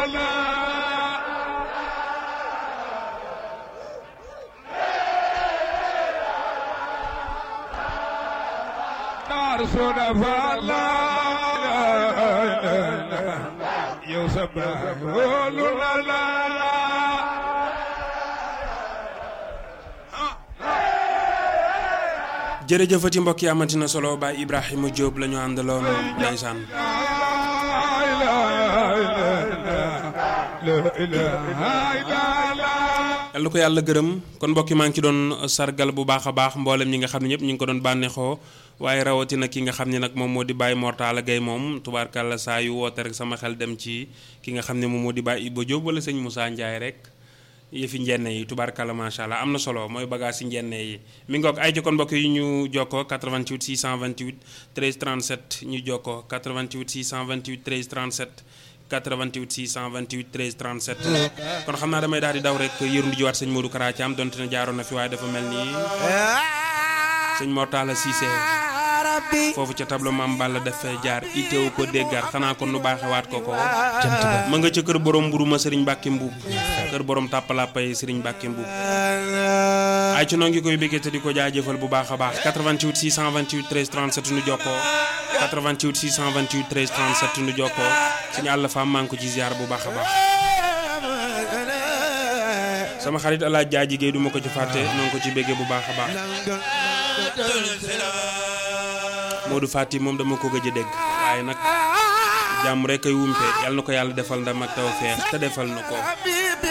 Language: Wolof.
jërëjëfati mbokk yi amati na solo Baay Ibrahima Diop la ñu àndaloon ndeysaan yal na ko yàlla gërëm kon mbokk yi maa ngi ci doon sargal bu baax a baax mboolem ñi nga xam ne ñëpp ñu ngi ko doon bànneexoo waaye rawatina ki nga xam ne nag moom moo di Baye Mortala Gueye moom tubaarkàlla saa yu woote rek sama xel dem ci ki nga xam ne moom moo di Baye Iba Diop wala sëñ Moussa Ndiaye rek yëfi njenne yi tubaarkàlla macha allah am na solo mooy bagage yi njenne yi mi ngoog ay ci kon mbokk yi ñu jokkoo 88 628 13 37 ñu jokkoo 88 628 13 37 88 628 13 37 kon xam naa damay daal di daw rek yërundu jiwaat sëñ Modou Kara Thiam donte ne jaaroon na fi waaye dafa mel ni sëñ Mortala Cissé foofu ca tableau maam Balla dafay jaar iteewu ko déggaat xanaa kon nu baaxewaat ko ko ma nga ca kër borom mburu ma sëriñ Mbàkke Mbuub kër borom tàppalàppay sëriñ Mbàkke Mbuub ay ci noo ngi koy béggee te di ko jaajëfal bu baax a baax 88 628 13 37 nu jokkoo 88 628 13 37 nu jokkoo suñu àll faam maa ngi ko ci ziar bu baax a baax sama xarit alaaj jaaji géey du ma ko ci fàtte noo ngi ko ci béggee bu baax a baax Modou Fati moom dama ko gëj a dégg waaye nag jàmm rek ay wumpe yàlla na ko yàlla defal ndam ak tawfeex te defal na ko